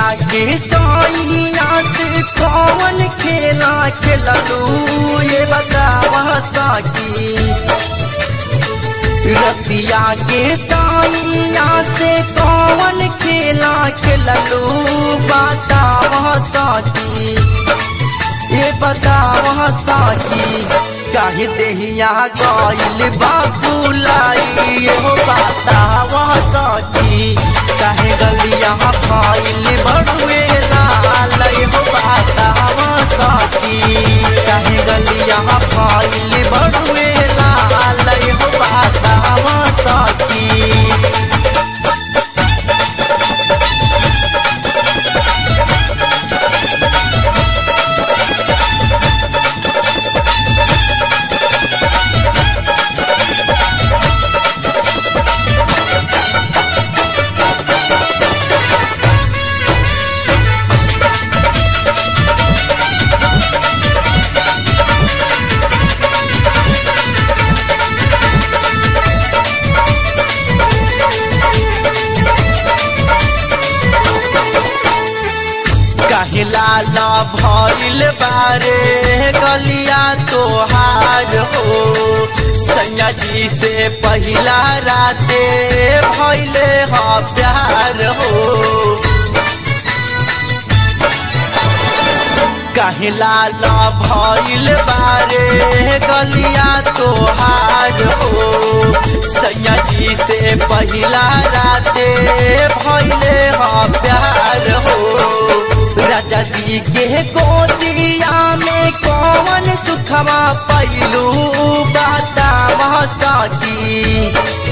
के सैया से कौन खेला खेललू ये बतावा सकी रतिया के सैया से कौन खेला खेललू बतावा सकी ये बतावा सकी काहे देहिया गइल बाबू लाई ये बतावा सकी काहे गलिया फैल बड़ुए लाल हो बतावा सकी काहे गलिया फैल बड़ुए लाल हो बतावा सकी कहला ला भइल बारे गलिया तोहार हो सैया जी से पहिला राते भइले ह प्यार हो कहला ला भइल बारे गलिया तोहार हो सैया जी से पहिला राते भइले ह प्यार हो राजा जी के गोदिया में कौन सुखवा पैलू बतावा सकी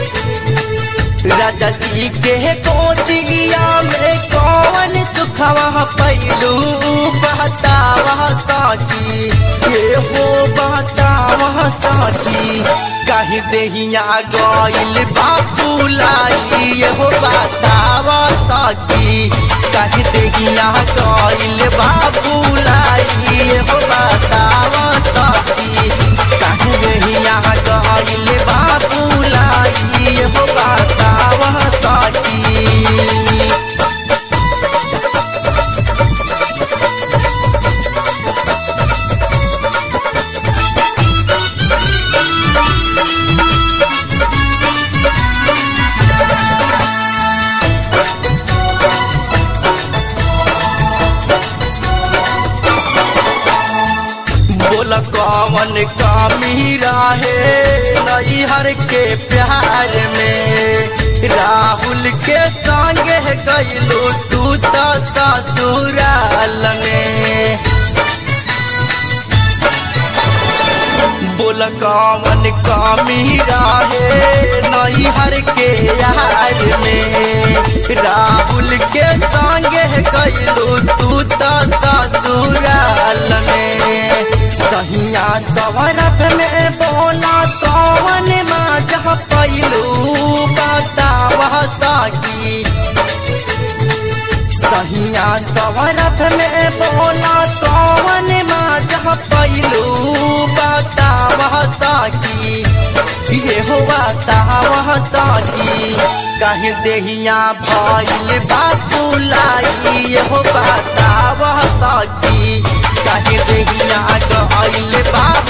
राजा जी के गोदिया में कौन सुखवा पैलू बतावा सकी ये हो बतावा सकी कहीं देहिया गइल बापू लाई ये हो बतावा सकी कहीं देहिया गइल बापू लाई ये हो बतावा सकी कहीं देहिया गइल बापू लाई ये हो बतावा सकी बोल कौन कमी रहे नैहर के प्यार में राहुल के संगे गईलू तू तो ससुराल में बोल कौन कमी रहे नैहर के यार में राहुल के संगे गईलू तू तो ससुराल में सहिया दवरत में बोला कौन माँ पैलू बतावा सकी सहिया दवरत में बोला कौन माँ पैलू बतावा सकी ये हो बतावा सकी कहीं देहिया भइल बापू लाई ये हो बतावा सकी कहीं देहिया गइल बापू